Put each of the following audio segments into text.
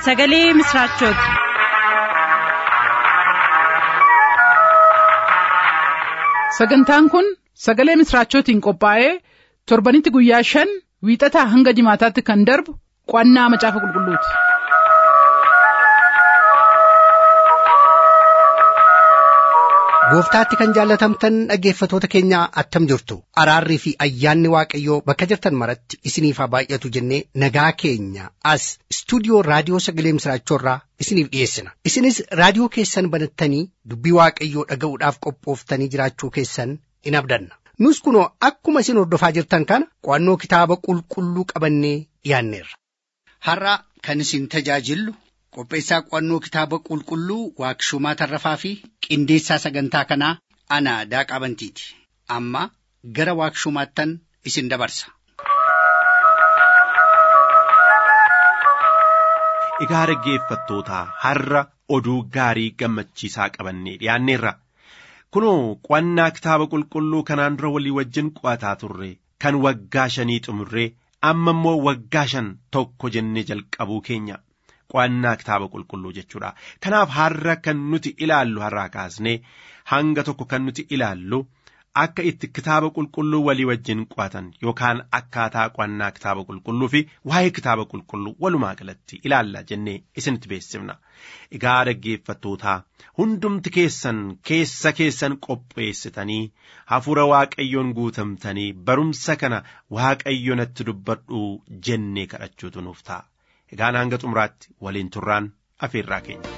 sagalee misiraachooti. sagantaan kun sagalee misiraachootiin qophaa'ee torbanitti guyyaa shan wiixataa hanga jimaataatti kan darbu qo'annaa macaafa qulqulluuti. gooftaatti kan jaallatamtan dhaggeeffatoota keenya attam jirtu araarrii fi ayyaanni waaqayyoo bakka jirtan maratti isiniif haa baay'atu jennee nagaa keenya as istuudiyoo raadiyoo sagalee misiraachoorraa isiniif dhiyeessina isinis raadiyoo keessan banattanii dubbii waaqayyoo dhaga'uudhaaf qophooftanii jiraachuu keessan in abdanna nus kunoo akkuma isin hordofaa jirtan kana qo'annoo kitaaba qulqulluu qabannee dhiyaanneerra. har'a kan isin tajaajillu qopheessaa qo'annoo kitaaba qulqulluu waaqshumaa tarrafaa fi qindeessaa sagantaa kanaa ana daaqaa bantiiti amma gara waaqshumaattan isin dabarsa. Egaa dhaggeeffattootaa har'a oduu gaarii gammachiisaa qabannee dhiyaanneerra. Kunoo qo'annaa kitaaba qulqulluu kanaan dura walii wajjin qo'ataa turre kan waggaa shanii xumurree amma immoo waggaa shan tokko jennee jalqabuu keenya. qo'annaa kitaaba qulqulluu jechuudha. Kanaaf har'a kan nuti ilaallu har'aa kaasnee hanga tokko kan nuti ilaallu akka itti kitaaba qulqulluu walii wajjin qo'atan yookaan akkaataa qo'annaa kitaaba qulqulluu fi waa'ee kitaaba qulqulluu walumaa galatti ilaalla jennee isinitti beeksifna. Egaa dhaggeeffattootaa hundumti keessan keessa keessan qopheessitanii hafuura waaqayyoon guutamtanii barumsa kana waaqayyo natti dubbadhu jennee kadhachuutu nuuf ta'a. Egaan hanga xumuraatti waliin turraan afeerraa keenya.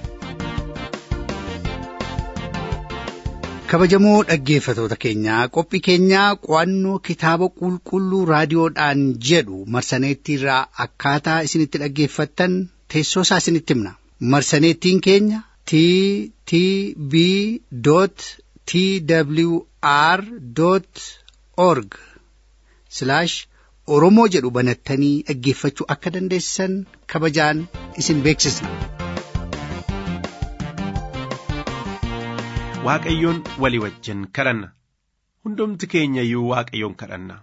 kabajamoo dhaggeeffatoota keenyaa qophii keenyaa qo'annoo kitaaba qulqulluu raadiyoodhaan jedhu marsaneettiirraa akkaataa isinitti dhaggeeffattan teessoo isaa isinitti himna marsaneettiin keenya t t b t w r org oromoo jedhu banattanii dhaggeeffachuu akka dandeessan kabajaan isin beeksisna. Waaqayyoon walii wajjin kadhanna hundumti keenya iyyuu Waaqayyoon kadhanna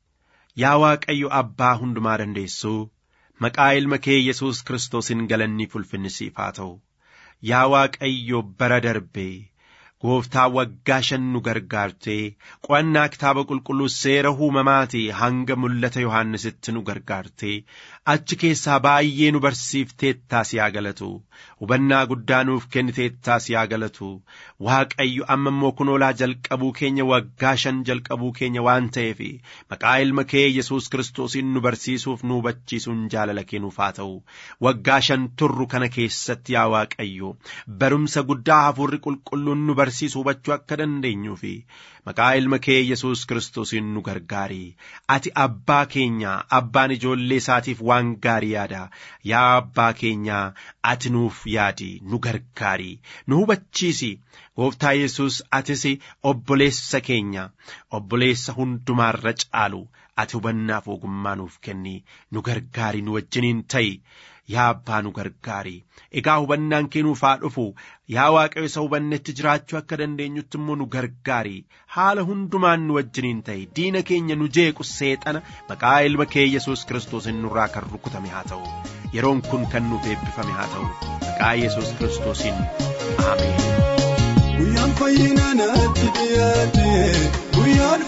yaa Waaqayyo abbaa hundumaa dandeessuu maqaa ilma kee Yesuus Kiristoosiin galanni ulfinni siif haa ta'u yaa Waaqayyo bara darbee gooftaa waggaa shan nu gargaartee qo'annaa kitaaba qulqulluu seera uumamaatii hanga mul'ata Yohaannisitti nu gargaartee achi keessaa baay'ee nu barsiifteettaa si haa galatu hubannaa guddaa nuuf kenniteettaa si haa galatu waaqayyo amma immoo kunoolaa jalqabuu keenya waggaa shan jalqabuu keenya waan ta'eef maqaa ilma kee yesus kiristoosiin nu barsiisuuf nu hubachiisuun jaalala kennuuf haa ta'u waggaa shan turru kana keessatti yaa waaqayyo barumsa guddaa hafuurri qulqulluun nu barsiisu hubachuu akka dandeenyuu fi maqaa ilma kee yesus kiristoosiin nu gargaari ati abbaa keenya abbaan ijoollee isaatiif waan gaarii yaada yaa abbaa keenya ati nuuf yaadi nu gargaari nu hubachiisi gooftaa yesus atis obboleessa keenya obboleessa hundumaarra caalu ati hubannaaf ogummaa nuuf kenni nu gargaari nu wajjiniin ta'i yaa abbaa nu gargaari egaa hubannaan kee nuuf haa dhufu yaa waaqayyo isa hubannetti jiraachuu akka dandeenyutti immoo nu gargaari haala hundumaan nu wajjiniin ta'i diina keenya nu jeequ seexana maqaa ilma kee yesus kiristoosiin nurraa kan rukutame haa ta'u yeroon kun kan nuuf eebbifame haa ta'u maqaa yesus kiristoosiin ameen. Guyyaan fayyinaa natti dhiyaate guyyaan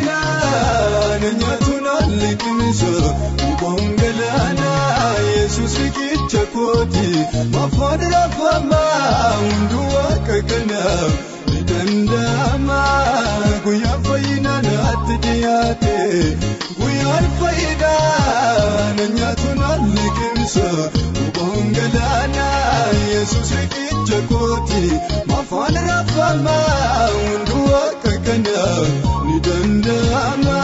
fayyinaa na nyaatu naan liqimsa bu'aan galaanaa yesus riqicha kooti mafaan rafamaa hunduu akka kanaaf ni danda'ama guyyaan fayyinaa natti dhiyaate guyyaan fayyinaa na nyaatu naan liqimsa bu'aan galaanaa yesus riqicha kooti. afaan rafamaa hunduu akka kanaaf ni danda'ama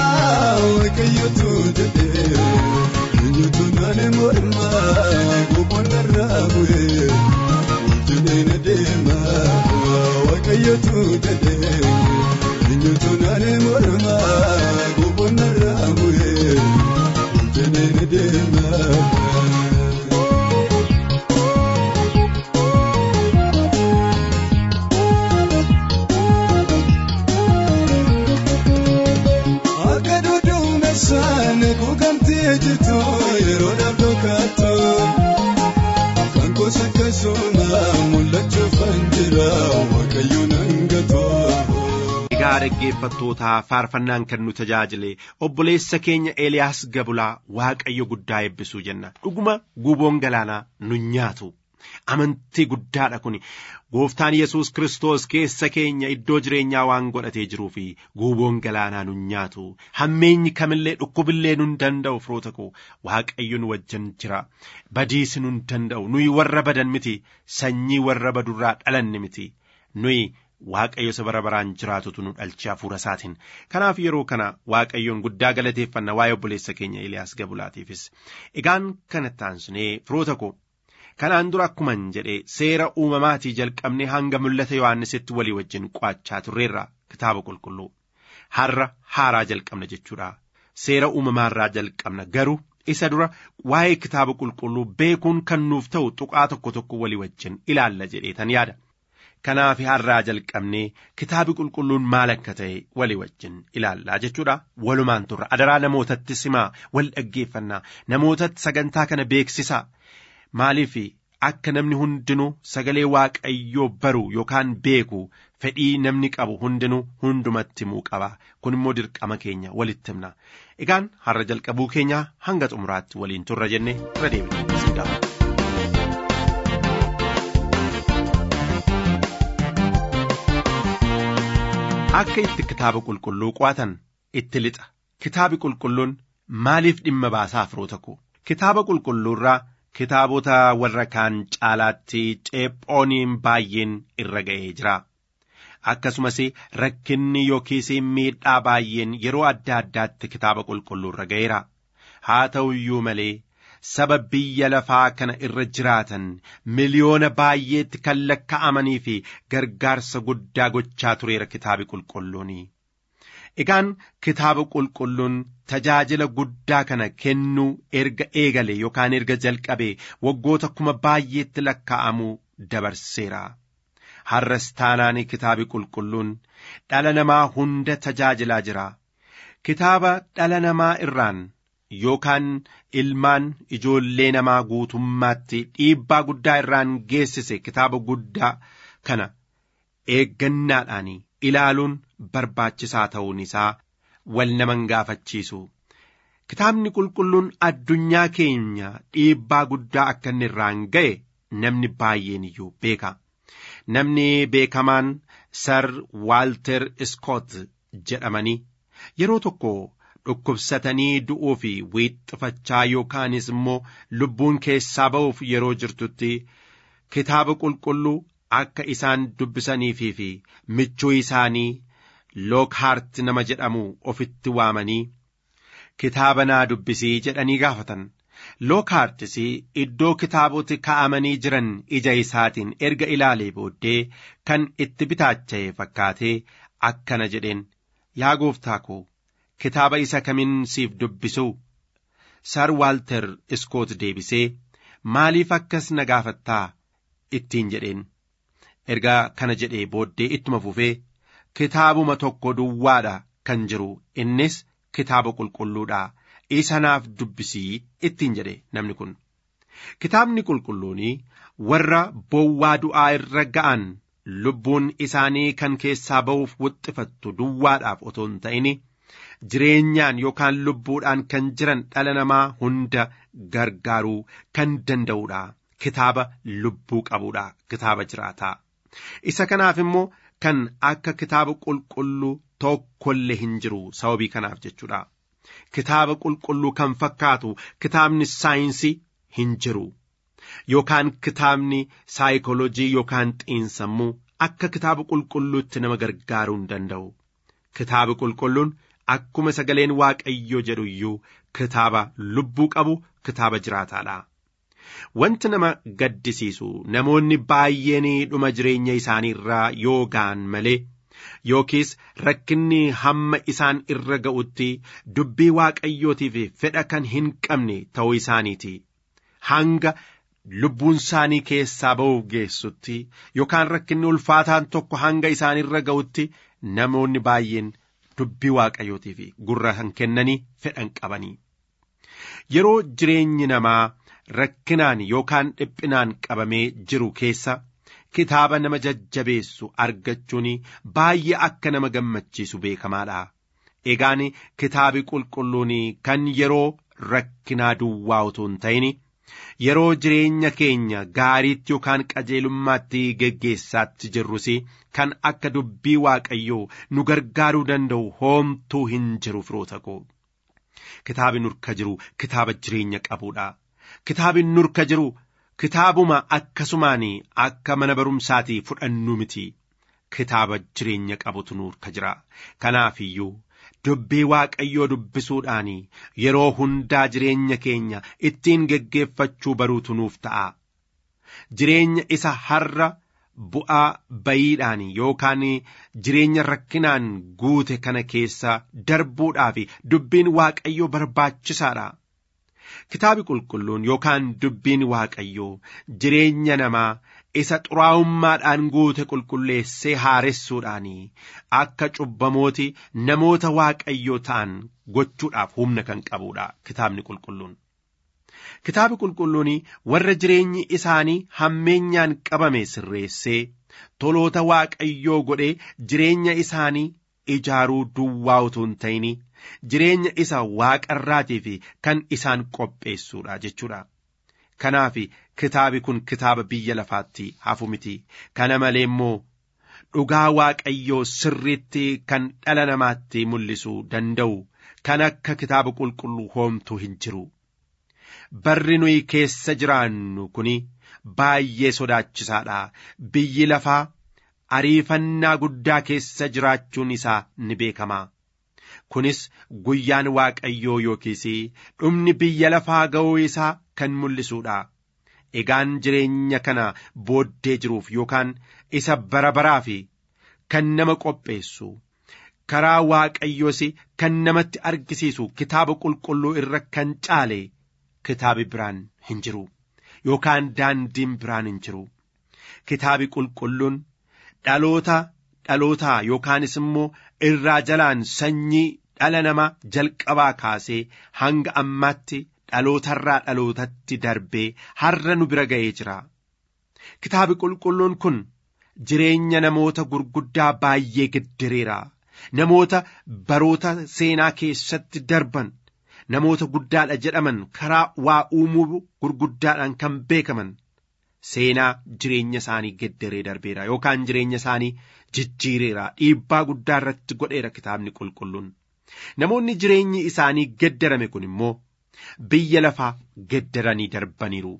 waaqayyotu jedhee eenyutu naan mormaa boqonnarraa bu'ee jedhee na deema waaqayyotu jedhee eenyutu naan mormaa boqonnarraa bu'ee jedhee na deema. jirtu yeroo dhabdoo kaattu kan yoos akkasuma mul'achuuf kan jira waaqayyoon hangatoo. Egaa dhaggeeffattootaa faarfannaan kan nu tajaajile obboleessa keenya Eeliyaas Gabulaa Waaqayyo guddaa eebbisuu jenna. Dhuguma guuboon galaanaa nu nyaatu. Amantii guddaadha kun gooftaan Yesuus Kiristoos keessa keenya iddoo jireenyaa waan godhatee jiruu fi guuboon galaanaa nu nyaatu. Hammeenyi kamillee dhukkubillee nu danda'u firoota koo Waaqayyo nu wajjin jira. Badiisi nu danda'u. Nuyi warra badan miti. Sanyii warra badurraa dhalanne miti. Nuyi Waaqayyo isa bara baraan jiraatutu nu dhalche hafuura isaatiin. Kanaaf yeroo kana Waaqayyoon guddaa galateeffanna waa'ee obboleessa keenya Eliyaas Gabulaatiifis. Egaan kanatti aansinee firoota koo kanaan dura akkuman jedhe seera uumamaatii jalqabnee hanga mul'ata Yohaannisitti walii wajjin qo'achaa turreerra kitaaba qulqulluu. Har'a haaraa jalqabna jechuudha. Seera uumamaarraa jalqabna garuu isa dura waa'ee kitaaba qulqulluu beekuun kan nuuf ta'u tuqaa tokko tokko walii wajjin ilaalla jedheetan yaada. Kanaaf har'aa jalqabnee kitaabi qulqulluun maal akka ta'e walii wajjin ilaallaa jechuudha. Walumaan turra adaraa namootatti simaa wal dhaggeeffannaa namootatti sagantaa kana beeksisaa maaliif akka namni hundinuu sagalee waaqayyoo baru yookaan beeku fedhii namni qabu hundinuu hundumatti himuu qaba kun immoo dirqama keenya walitti himna egaan har'a jalqabuu keenya hanga xumuraatti waliin turra jenne irra deebinee sin gaafata. akka itti kitaaba qulqulluu qo'atan itti lixa kitaabi qulqulluun maaliif dhimma baasaa firoota koo kitaaba qulqulluurraa kitaabota warra kaan caalaatti ceephooniin baay'een irra ga'ee jira akkasumas rakkinni yookiis miidhaa baay'een yeroo adda addaatti kitaaba qulqulluu irra ga'eera haa ta'u iyyuu malee saba biyya lafaa kana irra jiraatan miliyoona baay'eetti kan lakka'amanii fi gargaarsa guddaa gochaa tureera kitaabi qulqulluuni. Egaan kitaaba qulqulluun tajaajila guddaa kana kennuu erga eegale yookaan erga jalqabe waggoota kuma baay'eetti lakkaa'amuu dabarseera. Har'as taanaan kitaabi qulqulluun dhala namaa hunda tajaajilaa jira. Kitaaba dhala namaa irraan yookaan ilmaan ijoollee namaa guutummaatti dhiibbaa guddaa irraan geessise kitaaba guddaa kana eeggannaadhaan ilaaluun barbaachisaa ta'uun isaa wal naman gaafachiisu. Kitaabni qulqulluun addunyaa keenya dhiibbaa guddaa akka inni irraan ga'e namni baay'een iyyuu beeka. Namni beekamaan Sir Waalter Scott jedhamanii yeroo tokko dhukkubsatanii du'uu fi wiixxifachaa yookaanis immoo lubbuun keessaa ba'uuf yeroo jirtutti kitaaba qulqulluu akka isaan dubbisaniifii fi michuu isaanii lookhaart nama jedhamu ofitti waamanii kitaaba naa dubbisii jedhanii gaafatan. Lookhaartis iddoo kitaaboti kaa'amanii jiran ija isaatiin erga ilaalee booddee kan itti bitaacha'e fakkaatee akkana jedheen yaa gooftaa koo kitaaba isa kamiin siif dubbisu Sir Waalter Iskoot deebisee maaliif akkas na gaafattaa ittiin jedheen erga kana jedhee booddee ittuma fufee kitaabuma tokko duwwaadha kan jiru innis kitaaba qulqulluudha isa naaf dubbisii ittiin jedhe namni kun kitaabni qulqulluuni warra bowwaa du'aa irra ga'an lubbuun isaanii kan keessaa ba'uuf wuxxifattu duwwaadhaaf otoo hin ta'in jireenyaan yookaan lubbuudhaan kan jiran dhala namaa hunda gargaaruu kan danda'uudha kitaaba lubbuu qabuudha kitaaba jiraataa isa kanaaf immoo kan akka kitaaba qulqulluu tokkollee hin jiru sababii kanaaf jechuudha. Kitaaba qulqulluu kan fakkaatu kitaabni saayinsii hin jiru yookaan kitaabni saayikoolojii yookaan xiinsammuu akka kitaaba qulqulluutti nama gargaaruu hin danda'u. Kitaabi qulqulluun akkuma sagaleen waaqayyoo jedhu iyyuu kitaaba lubbuu qabu kitaaba jiraataadha. Wanti nama gaddisiisu namoonni baay'een dhuma jireenya isaanii irraa yoo ga'an malee yookiis rakkinni hamma isaan irra ga'utti dubbii waaqayyootiif fedha kan hin qabne ta'uu isaaniiti. Hanga lubbuun isaanii keessaa ba'uuf geessutti yookaan rakkinni ulfaataan tokko hanga isaan irra ga'utti namoonni baay'een dubbii waaqayyootiif gurra kan kennanii fedhan qabanii. Yeroo jireenyi namaa rakkinaan yookaan dhiphinaan qabamee jiru keessa kitaaba nama jajjabeessu argachuun baay'ee akka nama gammachiisu beekamaadha. Egaan kitaabi qulqulluun kan yeroo rakkinaa duwwaa utuu hin ta'in yeroo jireenya keenya gaariitti yookaan qajeelummaatti geggeessaatti jirrus kan akka dubbii waaqayyoo nu gargaaruu danda'u hoomtuu hin jiru firoota koo. Kitaabi nurka jiru kitaaba jireenya qabuudha. Kitaabi nurka jiru kitaabuma akkasumaan akka mana barumsaatii fudhannu miti. Kitaaba jireenya qabutu nurka jira. Kanaaf iyyuu dubbii waaqayyoo dubbisuudhaan yeroo hundaa jireenya keenya ittiin geggeeffachuu baruutu nuuf ta'a. Jireenya isa har'a bu'aa bayiidhaan yookaan jireenya rakkinaan guute kana keessa darbuudhaaf dubbiin waaqayyoo barbaachisaadha. Kitaabi qulqulluun yookaan dubbiin waaqayyoo jireenya namaa isa xuraa'ummaadhaan guute qulqulleessee haaressuudhaan akka cubbamooti namoota waaqayyoo ta'an gochuudhaaf humna kan qabuudha kitaabni qulqulluun. Kitaabi qulqulluun warra jireenyi isaanii hammeenyaan qabame sirreessee toloota waaqayyoo godhee jireenya isaanii ijaaruu duwwaa utuu hin ta'in jireenya isa waaqarraatiif kan isaan qopheessuudha jechuudha. Kanaaf kitaabi kun kitaaba biyya lafaatti hafu miti. Kana malee immoo dhugaa waaqayyoo sirriitti kan dhala namaatti mul'isuu danda'u kan akka kitaaba qulqulluu hoomtuu hin jiru. Barri nuyi keessa jiraannu kun baay'ee sodaachisaadha. Biyyi lafaa ariifannaa guddaa keessa jiraachuun isaa ni beekama. Kunis guyyaan waaqayyoo yookiis dhumni biyya lafaa ga'uu isaa kan mul'isuudha. Egaan jireenya kana booddee jiruuf yookaan isa bara baraaf kan nama qopheessu karaa waaqayyoos kan namatti argisiisu kitaaba qulqulluu irra kan caale kitaabi biraan hin jiru yookaan daandiin biraan hin jiru. Kitaabi qulqulluun dhaloota dhalootaa yookaanis immoo irraa jalaan sanyii dhala namaa jalqabaa kaasee hanga ammaatti dhalootarraa dhalootatti darbee har'a nu bira ga'ee jira. Kitaabi qulqulluun kun jireenya namoota gurguddaa baay'ee geddereera. Namoota baroota seenaa keessatti darban namoota guddaadha jedhaman karaa waa uumuu gurguddaadhaan kan beekaman seenaa jireenya isaanii gedderee darbeera yookaan jireenya isaanii jijjiireera dhiibbaa guddaa irratti godheera kitaabni qulqulluun. Namoonni jireenyi isaanii geddarame kun immoo biyya lafaa geddaranii darbaniiru.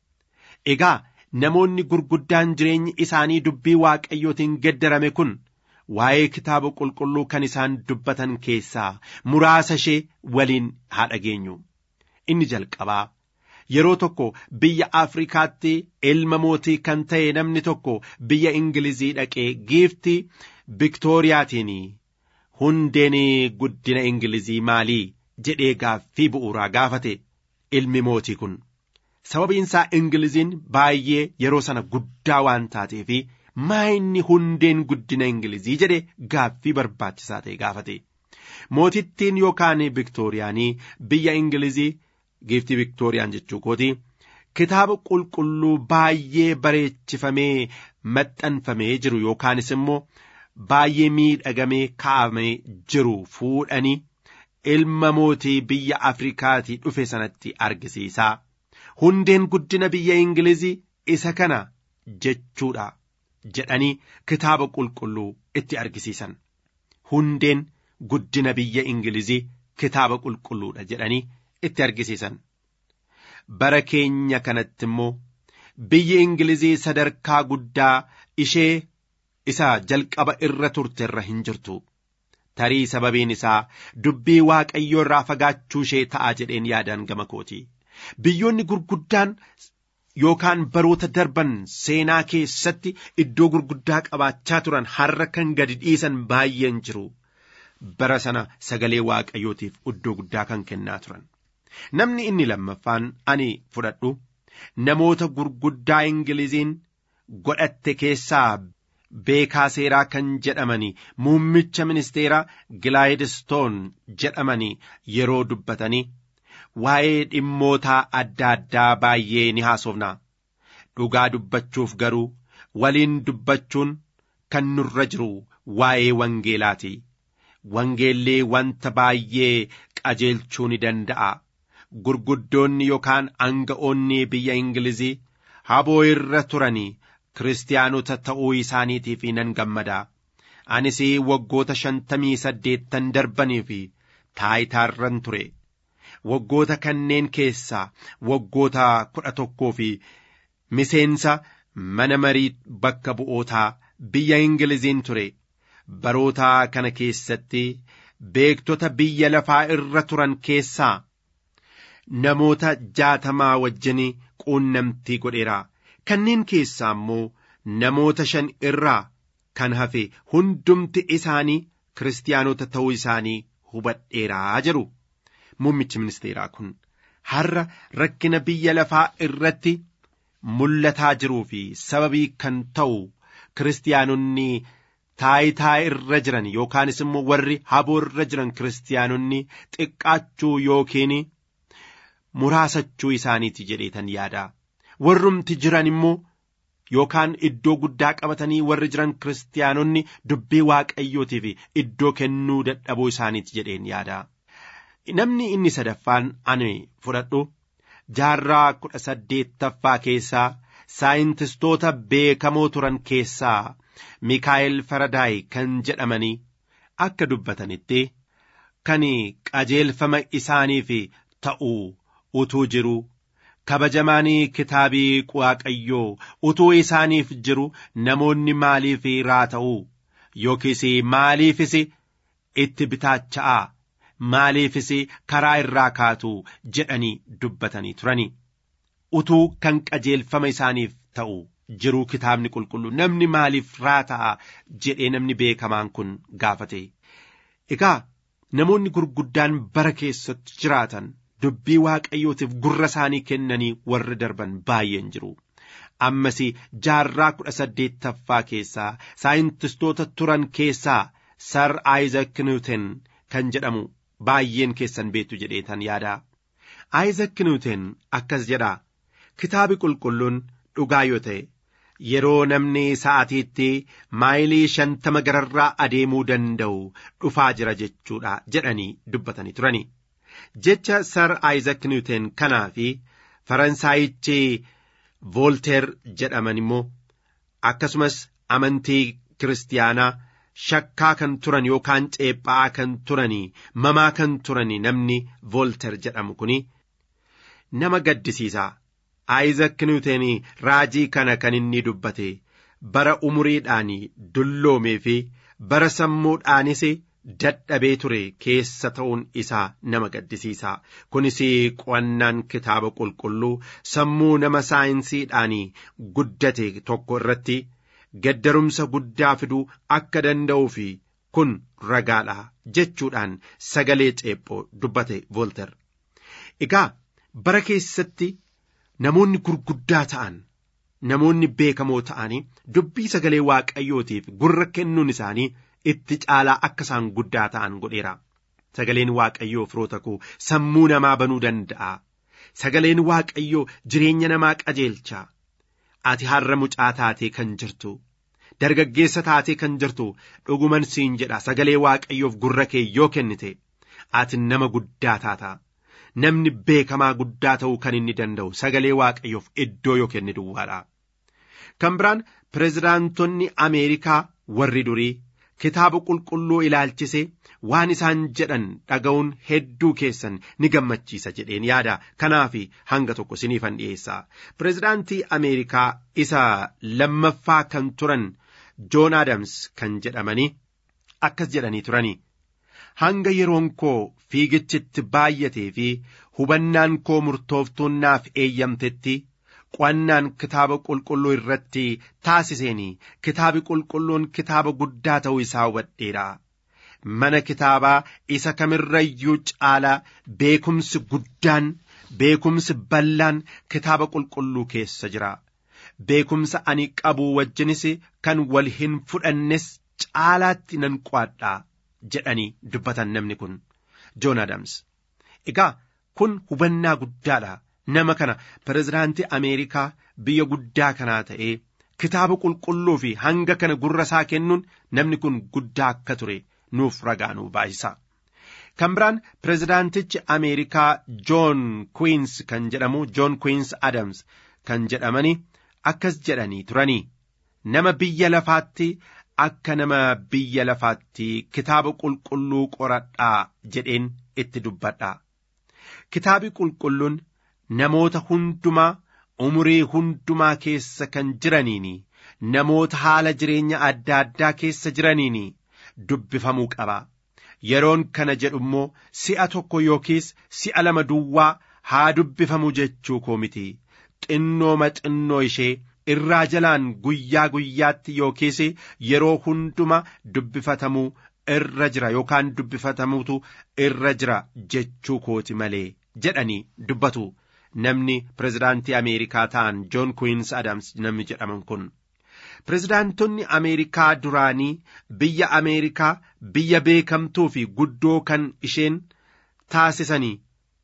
Egaa namoonni gurguddaan jireenyi isaanii dubbii waaqayyootiin geddarame kun waa'ee kitaaba qulqulluu kan isaan dubbatan keessaa muraasa ishee waliin haa dhageenyu. Inni jalqabaa yeroo tokko biyya Afrikaatti ilma mootii kan ta'e namni tokko biyya Ingilizii dhaqee giiftii Viktooriyaatiin hundeen guddina Ingilizii maalii jedhee gaaffii bu'uuraa gaafate ilmi mootii kun. Sababiin isaa Ingiliziin baay'ee yeroo sana guddaa waan taateef maa inni hundeen guddina Ingilizii jedhe gaaffii barbaachisaa ta'e gaafate. Mootittiin yookaan Viktooriyaanii biyya Ingilizii giiftii Viktooriyaan jechuu kooti kitaaba qulqulluu baay'ee bareechifamee maxxanfamee jiru yookaanis immoo baay'ee miidhagamee kaa'amee jiru fuudhanii ilma mootii biyya Afrikaatii dhufe sanatti argisiisa. Hundeen guddina biyya Ingilizii isa kana jechuudha jedhanii kitaaba qulqulluu itti argisiisan. Hundeen guddina biyya Ingilizii kitaaba qulqulluudha jedhanii itti argisiisan. Bara keenya kanatti immoo biyyi Ingilizii sadarkaa guddaa ishee isa jalqaba irra turte irra hin jirtu. Tarii sababiin isaa dubbii waaqayyoo irraa fagaachuu ishee ta'a jedheen yaadaan gama kooti. Biyyoonni gurguddaan yookaan baroota darban seenaa keessatti iddoo gurguddaa qabaachaa turan har'a kan gadi dhiisan baay'een jiru. Bara sana sagalee waaqayyootiif iddoo guddaa kan kennaa turan. Namni inni lammaffaan ani fudhadhu namoota gurguddaa Ingiliziin godhatte keessaa beekaa seeraa kan jedhamani muummicha ministeeraa Gilaayidistoon jedhamani yeroo dubbatanii waa'ee dhimmoota adda addaa baay'ee ni haasofna dhugaa dubbachuuf garuu waliin dubbachuun kan nurra jiru waa'ee wangeelaati wangeellee wanta baay'ee qajeelchuu ni danda'a gurguddoonni yookaan aanga'oonni biyya ingilizii haboo irra turanii kiristaanota ta'uu isaaniitiif nan gammada anis waggoota shantamii saddeettan darbanii fi taayitaarran ture waggoota kanneen keessaa waggoota kudha tokkoo fi miseensa mana marii bakka bu'ootaa biyya ingiliziin ture baroota kana keessatti beektota biyya lafaa irra turan keessaa namoota jaatamaa wajjin quunnamtii godheera kanneen keessaa immoo namoota shan irraa kan hafe hundumti isaanii kiristaanota ta'uu isaanii hubadheeraa jedhu muummichi ministeeraa kun har'a rakkina biyya lafaa irratti mul'ataa jiruu fi sababii kan ta'u kiristaanonni taayitaa irra jiran yookaanis immoo warri haboo irra jiran kiristaanonni xiqqaachuu yookiin muraasachuu isaaniiti jedheetan yaada warrumti jiran immoo yookaan iddoo guddaa qabatanii warri jiran kiristaanonni dubbii waaqayyootiif iddoo kennuu dadhabuu isaaniiti jedheen yaada. Namni inni sadaffaan ani fudhadhu jaarraa kudha saddeettaffaa keessaa saayintistoota beekamoo turan keessaa Mikaa'el Faradaay kan jedhamanii akka dubbatanitti kan qajeelfama isaaniif ta'u utuu jiru kabajamaanii kitaabii waaqayyoo utuu isaaniif jiru namoonni maaliif raata'u yookiis maaliifis itti bitaacha'aa maaliifis karaa irraa kaatu jedhanii dubbatanii turani utuu kan qajeelfama isaaniif ta'u jiruu kitaabni qulqulluu namni maaliif raata'a jedhee namni beekamaan kun gaafate egaa namoonni gurguddaan bara keessatti jiraatan dubbii waaqayyootiif gurra isaanii kennanii warri darban baay'een jiru. Ammas jaarraa kudha saddeettaffaa keessaa saayintistoota turan keessaa Sar Aayizak Niwuten kan jedhamu baay'een keessan beektu jedheetan yaada. Aayizak Niwuten akkas jedha kitaabi qulqulluun dhugaa yoo ta'e yeroo namni sa'atiitti maayilii shantama gararraa adeemuu danda'u dhufaa jira jechuudha jedhanii dubbatanii turani. jecha sar aayizak niwuteen kanaa fi faransaayichi voolteer jedhaman immoo akkasumas amantii kiristaanaa shakkaa kan turan yookaan ceephaa kan turanii mamaa kan turanii namni voolteer jedhamu kuni nama gaddisiisaa aayizak niwuteen raajii kana kan inni dubbate bara umuriidhaan dulloomee fi bara sammuudhaanis dadhabee ture keessa ta'uun isaa nama gaddisiisa kunis qo'annaan kitaaba qulqulluu sammuu nama saayinsiidhaan guddate tokko irratti gaddarumsa guddaa fiduu akka danda'uu fi kun ragaadha jechuudhaan sagalee ceephoo dubbate voolter egaa bara keessatti namoonni gurguddaa ta'an namoonni beekamoo ta'anii dubbii sagalee waaqayyootiif gurra kennuun isaanii itti caalaa akka isaan guddaa ta'an godheera. Sagaleen waaqayyoo firoota koo sammuu namaa banuu danda'a. Sagaleen waaqayyoo jireenya namaa qajeelcha. Ati har'a mucaa taatee kan jirtu. Dargaggeessa taatee kan jirtu dhuguman siin jedha sagalee waaqayyoof gurra kee yoo kennite ati nama guddaa taata. Namni beekamaa guddaa ta'uu kan inni danda'u sagalee waaqayyoof iddoo yoo kenne duwwaadha. Kan biraan pirezidaantonni Ameerikaa warri durii kitaaba qulqulluu ilaalchise waan isaan jedhan dhaga'uun hedduu keessan ni gammachiisa jedheen yaada kanaaf hanga tokko siniifan dhiyeessa pirezidaantii ameerikaa isa lammaffaa kan turan joon adams kan jedhamanii akkas jedhanii turani hanga yeroon koo fiigichitti baay'atee fi hubannaan koo murtooftuun naaf eeyyamtetti qo'annaan kitaaba qulqulluu irratti taasiseen kitaabi qulqulluun kitaaba guddaa ta'uu isaa hubadheera. Mana kitaabaa isa kamirrayyuu caalaa beekumsi guddaan beekumsi bal'aan kitaaba qulqulluu keessa jira. Beekumsa ani qabu wajjinis kan wal hin fudhannes caalaatti nan qo'adha jedhanii dubbatan namni kun Joon Adams. Egaa kun hubannaa guddaadha nama kana pirezidaantii ameerikaa biyya guddaa kanaa ta'ee kitaaba qulqulluu fi hanga kana gurra isaa kennuun namni kun guddaa akka ture nuuf ragaa nuu baay'isa. kan biraan pirezidaantichi ameerikaa joon kwiins kan jedhamu joon kwiins adams kan jedhamani akkas jedhanii turanii nama biyya lafaatti akka nama biyya lafaatti kitaaba qulqulluu qoradhaa jedheen itti dubbadha. Kitaabi qulqulluun namoota hundumaa umurii hundumaa keessa kan jiraniin namoota haala jireenya adda addaa keessa jiraniin dubbifamuu qaba. Yeroon kana jedhu immoo si'a tokko yookiis si'a lama duwwaa haa dubbifamu jechuu koo miti. Xinnooma xinnoo ishee irraa jalaan guyyaa guyyaatti yookiis yeroo hunduma dubbifatamuu irra jira yookaan dubbifatamuutu irra jira jechuu kooti malee jedhanii dubbatu namni pirezidaantii ameerikaa ta'an joon kwiins adams namni jedhaman kun. Pirezidaantonni Ameerikaa duraanii biyya Ameerikaa biyya beekamtuu fi guddoo kan isheen taasisanii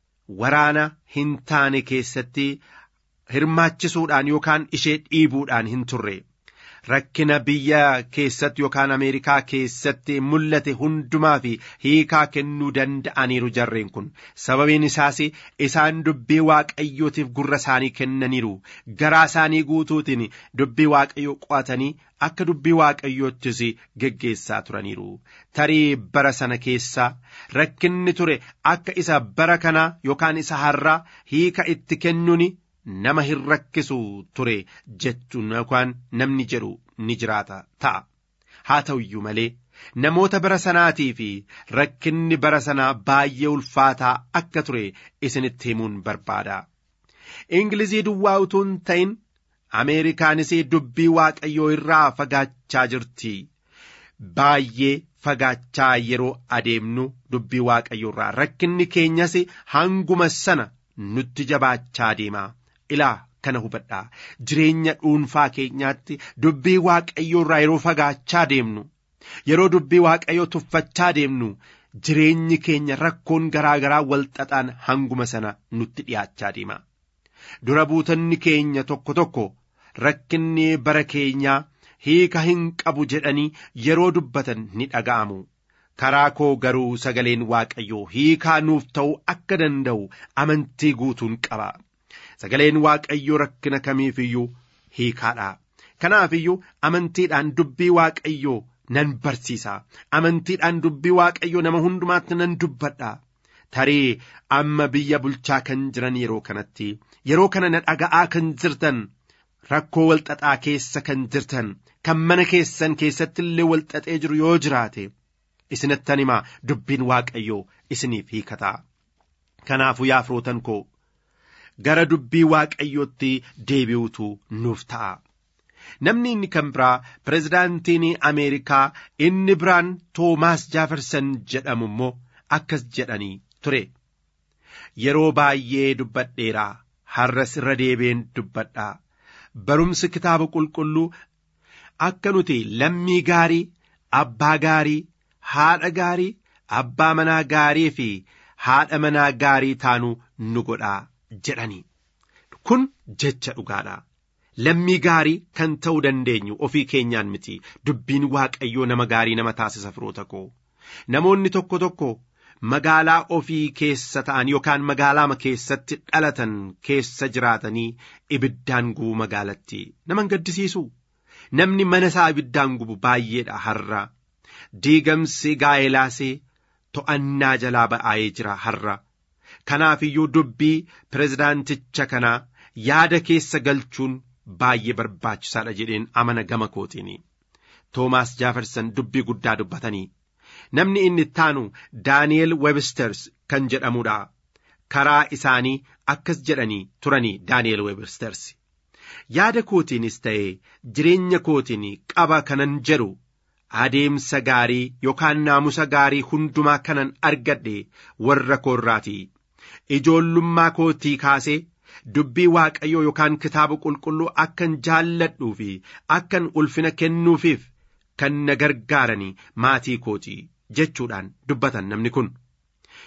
waraana hin taane keessatti hirmaachisuudhaan yookaan ishee dhiibuudhaan hin turre. Rakkina biyya keessatti yookaan Ameerikaa keessatti mul'ate hundumaa fi hiikaa kennuu danda'aniiru jarreen kun sababiin isaas isaan dubbii waaqayyootiif gurra isaanii kennaniiru garaa isaanii guutuutiin dubbii waaqayyoo qo'atanii akka dubbii waaqayyoottis geggeessaa turaniiru tarii bara sana keessa rakkinni ture akka isa bara kanaa yookaan isa har'aa hiika itti kennuun nama hin rakkisu ture jechuun yookaan namni jedhu ni jiraata ta'a. Haa ta'u iyyuu malee namoota bara sanaatii fi rakkinni bara sanaa baay'ee ulfaataa akka ture isinitti himuun barbaada. Ingilizii duwwaa utuu hin ta'in Ameerikaanis dubbii waaqayyoo irraa fagaachaa jirti. Baay'ee fagaachaa yeroo adeemnu dubbii waaqayyoo irraa rakkinni keenyas hanguma sana nutti jabaachaa deema. ilaa kana hubadhaa jireenya dhuunfaa keenyaatti dubbii waaqayyoo irraa yeroo fagaachaa deemnu yeroo dubbii waaqayyoo tuffachaa deemnu jireenyi keenya rakkoon garaa garaa walxaxaan hanguma sana nutti dhiyaachaa deema dura buutanni keenya tokko tokko rakkinni bara keenyaa hiika hin qabu jedhanii yeroo dubbatan ni dhaga'amu. karaa koo garuu sagaleen waaqayyoo hiikaa nuuf ta'uu akka danda'u amantii guutuun qaba. sagaleen waaqayyoo rakkina kamiif iyyuu hiikaadha. Kanaaf iyyuu amantiidhaan dubbii waaqayyoo nan barsiisa. Amantiidhaan dubbii waaqayyoo nama hundumaatti nan dubbadha. Tarii amma biyya bulchaa kan jiran yeroo kanatti yeroo kana na dhaga'aa kan jirtan rakkoo walxaxaa keessa kan jirtan kan mana keessan keessatti illee walxaxee jiru yoo jiraate isinittan himaa dubbiin waaqayyoo isiniif hiikataa. Kanaafuu yaa firootan koo gara dubbii waaqayyootti deebi'utu nuuf ta'a. Namni inni kan biraa pirezidaantiin Ameerikaa inni biraan Toomaas Jaafarsan jedhamu immoo akkas jedhanii ture. Yeroo baay'ee dubbadheeraa har'as irra deebi'een dubbadhaa. Barumsi kitaaba qulqulluu akka nuti lammii gaarii, abbaa gaarii, haadha gaarii, abbaa manaa gaarii fi haadha manaa gaarii taanu nu godhaa jedhanii. Kun jecha dhugaadha. Lammii gaarii kan ta'uu dandeenyu ofii keenyaan miti dubbiin waaqayyoo nama gaarii nama taasisa firoota koo namoonni tokko tokko magaalaa ofii keessa ta'an yookaan magaalaa keessatti dhalatan keessa jiraatanii ibiddaan gubu magaalatti nama gaddisiisu namni mana isaa ibiddaan gubu baay'eedha har'a diigamsi gaa'elaasee to'annaa jalaa ba'aayee jira har'a kanaaf iyyuu dubbii pirezidaanticha kanaa yaada keessa galchuun baay'ee barbaachisaadha jedheen amana gama kootiin toomaas jaafarsan dubbii guddaa dubbatanii namni inni ittaanu daani'el websters kan jedhamudha karaa isaanii akkas jedhanii turanii daani'el websters yaada kootiinis ta'e jireenya kootiin qaba kanan jedhu adeemsa gaarii yookaan naamusa gaarii hundumaa kanan argadhe warra koorraati ijoollummaa kootii kaasee dubbii waaqayyoo yookaan kitaaba qulqulluu akkan jaalladhuu fi akkan ulfina kennuufiif kan na gargaaranii maatii kootii jechuudhaan dubbatan namni kun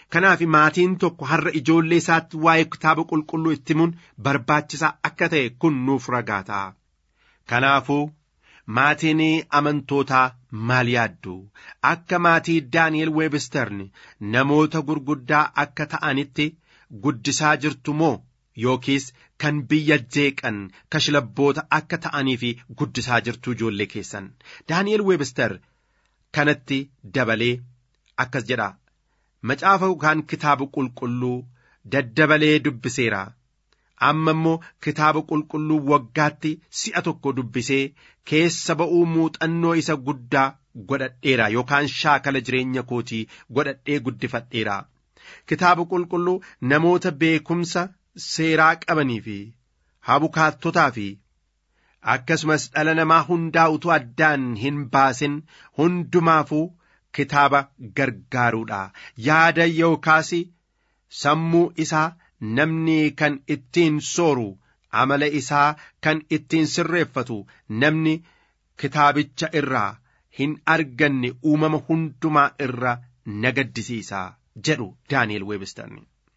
kanaaf maatiin tokko har'a ijoollee isaatti waa'ee kitaaba qulqulluu itti himuun barbaachisaa akka ta'e kun nuuf ragaa ta'a. Kanaafuu maatiin amantootaa maal yaaddu akka maatii Daani'el Weebistern namoota gurguddaa akka ta'anitti guddisaa jirtu moo yookiis kan biyya jeeqan kashlabboota akka ta'anii fi guddisaa jirtu ijoollee keessan Daani'el Weebster kanatti dabalee akkas jedha macaafa yookaan kitaaba qulqulluu daddabalee dubbiseera. amma immoo kitaaba qulqulluu waggaatti si'a tokko dubbisee keessa ba'uu muuxannoo isa guddaa godhadheera yookaan shaakala jireenya kootii godhadhee guddifadheera. Kitaaba qulqulluu namoota beekumsa seeraa qabanii fi habukaattotaa fi akkasumas dhala namaa hundaa utuu addaan hin baasin hundumaafuu kitaaba gargaaruudha. Yaada yookaas sammuu isaa namni kan ittiin sooru amala isaa kan ittiin sirreeffatu namni kitaabicha irraa hin arganne uumama hundumaa irra nagaddisiisa jedhu daani'el weebistan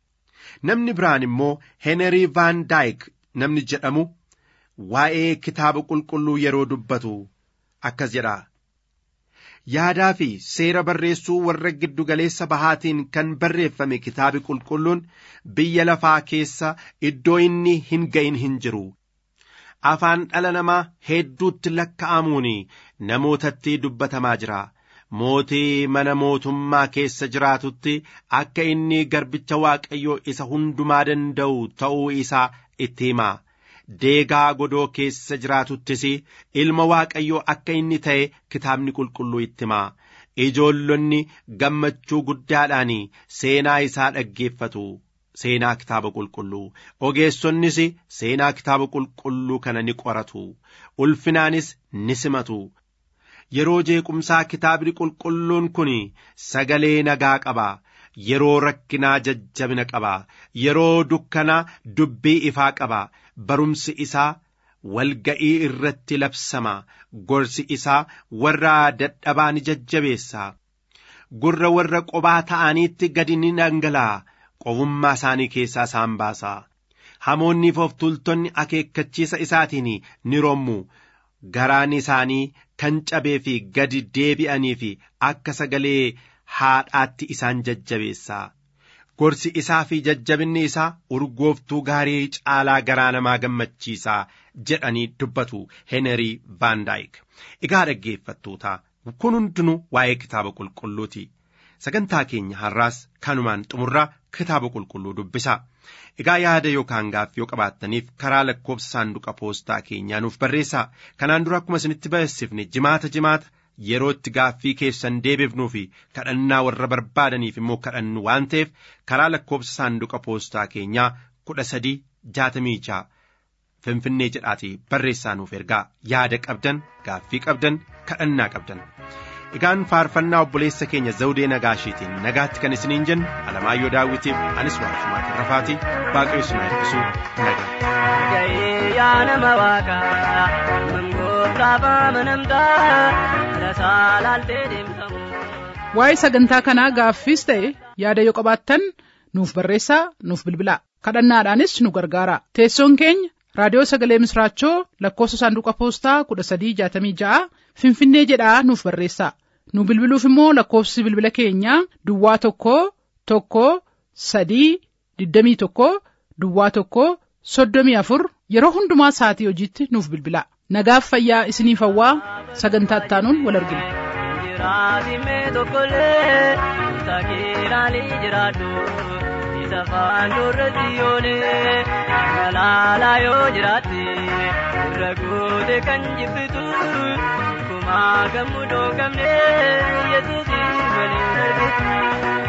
namni biraan immoo heenerii vaan daayik namni jedhamu waa'ee kitaaba qulqulluu yeroo dubbatu akkas jedha yaadaa fi seera barreessuu warra giddugaleessa bahaatiin kan barreeffame kitaabi qulqulluun biyya lafaa keessa iddoo inni hin ga'in hin jiru. Afaan dhala namaa hedduutti lakka'amuun namootatti dubbatamaa jira. Mootii mana mootummaa keessa jiraatutti akka inni garbicha waaqayyoo isa hundumaa danda'u ta'uu isaa itti hima. deegaa godoo keessa jiraatuttis ilma waaqayyoo akka inni ta'e kitaabni qulqulluu itti hima ijoollonni gammachuu guddaadhaan seenaa isaa dhaggeeffatu seenaa kitaaba qulqulluu ogeessonnis seenaa kitaaba qulqulluu kana ni qoratu ulfinaanis ni simatu yeroo jeequmsaa kitaabni qulqulluun kun sagalee nagaa qaba yeroo rakkinaa jajjabina qaba yeroo dukkanaa dubbii ifaa qaba barumsi isaa walga'ii irratti labsama gorsi isaa warra dadhabaa ni jajjabeessa gurra warra qobaa ta'aniitti gadi ni dhangala'a qofummaa isaanii keessaa isaan baasa hamoonniif of tultonni akeekkachiisa isaatiin ni rommu garaan isaanii kan cabee fi gadi deebi'anii fi akka sagalee haadhaatti isaan jajjabeessa gorsi isaa fi jajjabinni isaa urgooftuu gaarii caalaa garaa namaa gammachiisaa jedhanii dubbatu heenerii vaandaayik egaa dhaggeeffattoota kun hundinuu waa'ee kitaaba qulqulluuti sagantaa keenya har'aas kanumaan xumurraa kitaaba qulqulluu dubbisa egaa yaada yookaan gaaffii yoo qabaattaniif karaa lakkoofsa saanduqa poostaa keenyaa nuuf barreessaa kanaan dura akkuma isinitti beeksifne jimaata jimaata yeroo itti gaaffii keessan deebifnuu fi kadhannaa warra barbaadaniif immoo kadhannu waan ta'eef karaa lakkoofsa saanduqa poostaa keenyaa kudha sadii jaatamii ja'a finfinnee jedhaatii barreessaa nuuf ergaa yaada qabdan gaaffii qabdan kadhannaa qabdan. Egaan faarfannaa obboleessa keenya zawudee nagaashiitiin nagaatti kan isiniin jennu alamaayyoo daawwitiif anis waaqshumaa tarrafaatii waaqayyo isin eebbisu nagaa. yaa nama waaqaa mangootaaf amanamtaa lasaa laaltee deemtamu. Waa'ee sagantaa kanaa gaaffiis ta'e yaada yoo qabaattan nuuf barreessaa nuuf bilbilaa kadhannaadhaanis nu gargaara teessoon keenya raadiyoo sagalee misraachoo lakkoofsa saanduqa poostaa kudha sadii jaatamii ja'a finfinnee jedhaa nuuf barreessaa nu bilbiluuf immoo lakkoofsi bilbila keenyaa duwwaa tokko tokko sadii digdamii tokko duwwaa tokko soddomii afur yeroo hundumaa sa'atii hojiitti nuuf bilbilaa nagaaf fayyaa isiniif hawwaa sagantaa ittaanuun wal argina. Jiraatime tokkollee taakee laalii jiraadhu isa faanduratti yoonee malaalaa yoo jiraatte irra goote kan jibbitu kumaa gammudoo qabne yesuusi malee argitu.